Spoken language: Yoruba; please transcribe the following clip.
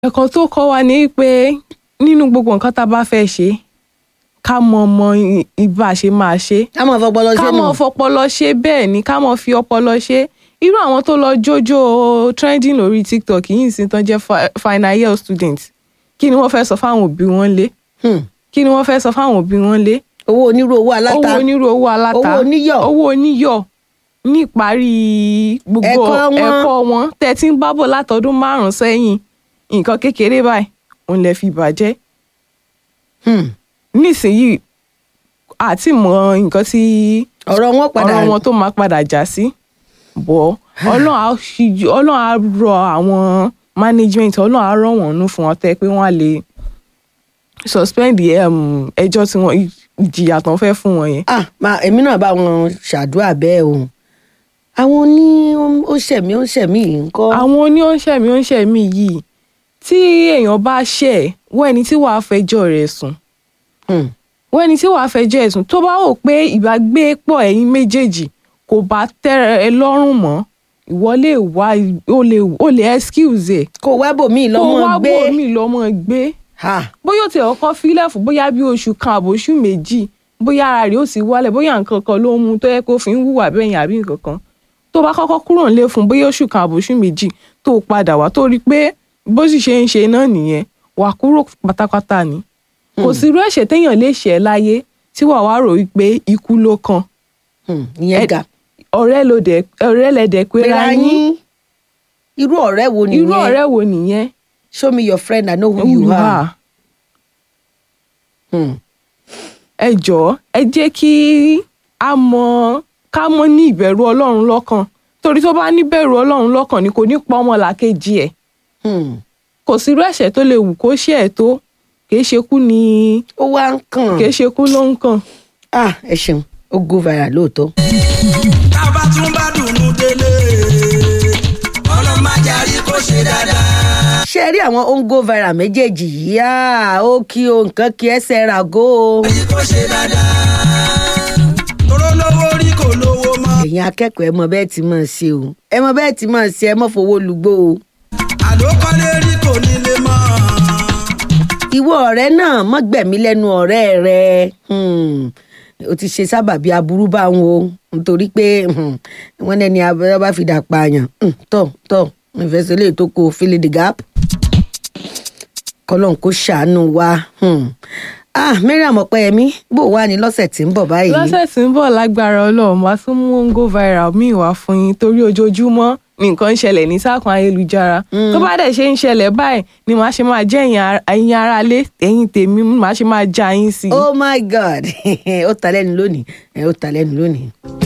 ẹ̀kọ́ tó kọ́ wa ni pé nínú gbogbo nǹkan tá a bá fẹ́ ṣe ká mọ mọ ibà ṣe máa ṣe ká mọ̀ fọpọlọ ká ṣe mọ nù. fọpọlọ ṣe bẹ́ẹ̀ ni ká mọ fi ọpọlọ ṣe irú àwọn tó lọ jójó trending lórí tiktok yìí sì tán jẹ́ fi- final year students kí ni wọ́n fẹ́ sọ fáwọn òbí wọn lé Hmm. kí ni wọ́n fẹ́ sọ fáwọn òbí wọn lé owó onírú owó aláta owó onírú owó aláta Owó oníyọ̀. owó oníyọ̀ ní ìparí gbogbo Ẹ̀kọ́ wọn. ẹ̀kọ́ wọn tẹ́ ti ń bábọ̀ látọdún márùn-ún sẹ́yìn nǹkan kékeré báyìí òun lè fi bàjẹ́ Hmm. nísìnyìí àti mọ nǹkan tí ọ̀rọ̀ wọn padà ọ̀rọ̀ wọn tó máa padà já sí bọ́ ọlọ́run á ṣíjú ọlọ́run á rọ àwọn management ọlọ́run á rọ̀ wọ́n nú fún wọn tẹ́ pé wọ́n á lè suspend um, ẹjọ́ tí wọ́n ìjìyà tán fẹ́ fún wọn yẹn. ah ma èmi náà bá wọn ṣàdúrà bẹ́ẹ̀ o àwọn oní ó ṣẹ̀mí ó ṣẹ̀mí yìí ń kọ́ àwọn oníṣẹ́mi oníṣẹ́mi yìí tí èèyàn bá ṣẹ̀ wọ́n ẹni tí wàá fẹjọ́ rẹ̀ sùn Hmm. wọ́n ẹni tí wàá fẹjọ́ ẹ̀ sùn tó bá wò pé ìbágbépọ̀ ẹ̀yin méjèèjì kò bá tẹ́ ẹ lọ́rùn mọ́ ìwọ lè wá o lè o lè excuse ẹ̀ kó wá bòmíì kó lọ́mọ wá gbé bòmí lọ́mọ gbé ha bóyá ó ti ọkọ fílẹ̀ fún bóyá bí oṣù kan àbóṣù méjì bóyá ara rẹ̀ ó sì wálẹ̀ bóyá nǹkan kan ló ń mu tó yẹ kó fi ń hùwà bẹ́yìn àbí nǹkan kan tó bá kọ́kọ́ kúrò nílé fún bóyá oṣù kan àbóṣù méjì tó padà wá tó rí i pé bó sì ṣe ń ṣe náà nìyẹn wà kúrò pátápátá ni kò sí irú ẹ̀ṣẹ̀ téèyàn lè ṣẹ̀ láyé tí wàá wá rò wípé ikú ló kàn Hmm. ìyẹn Ẹ- ga ọ̀rẹ́ ló dẹ̀ ọ̀rẹ́ lẹ̀dẹ̀ pera pera yín yín irú ọ̀rẹ́ wo nìyẹn irú ọ̀rẹ́ wo nìyẹn show me your friend I know who you Who are. Hmm. ẹ jọ̀ọ́ ẹ jẹ́ kí a mọ ká mọ ní ìbẹ̀rù ọlọ́run lọ́kàn torí tó bá ní bẹ̀rù ọlọ́run lọ́kàn ni kò ní pa ọmọ làkejì ẹ̀ Hmm. kò sí irú ẹ̀ṣẹ̀ tó lè wù kó ṣe ẹ̀ tó kìí ṣe kú ni ó wá ń kàn kìí ṣe kú ló ń kàn. ah ẹ ṣeun ó go viral lóòótọ́. tábà tún bá dùnú délé ọlọ́run má jarí kó ṣe dáadáa. ṣé ẹ rí àwọn ó ń go viral méjèèjì yìí ah, ó kí o nǹkan kí ẹsẹ̀ ràgó o. jarí kó ṣe dáadáa. toró lówó rí kò lówó mọ́. ẹ̀yin akẹ́kọ̀ọ́ ẹ mọ bẹ́ẹ̀ tí máa ṣe o ẹ mọ bẹ́ẹ̀ tí máa ṣe ẹ mọ fowó lugbó o. àló kọ́lé rí kò nílé mọ́. ìwọ ọ̀rẹ́ náà mọ́ gbẹ̀mí lẹ́nu ọ̀rẹ́ rẹ Hmm. o ti ṣe sábàbí aburú bá wọn o nítorí pé hmm, wọ́n lẹ́ni abẹ́rẹ́ bá fi dà pààyàn Hmm, tọ̀ tọ̀ ìfẹsẹ̀ lè tó kó fill in the gap kọ́lọ́n kó ṣàánú wa Hmm. ah mariam ọ̀pẹ́yẹmí bó wà ní lọ́sẹ̀ tí ń bọ̀ báyìí lọ́sẹ̀ tí ń bọ̀ lágbára ọlọ́run wá tún mú ń go viral míì wá fún yín torí ojoojúmọ́ ni nǹkan ń ṣẹlẹ̀ ní sáàkùn ayélujára tó bá dẹ̀ ṣe ń ṣẹlẹ̀ báyìí ni màá ṣe máa jẹ́ ẹ̀yin ara- ẹ̀yin aráalé ẹ̀yin tèmi màá ṣe máa já yín sí i. oh my god ó ta lẹ́nu lónìí ẹ ó ta lẹ́nu lónìí.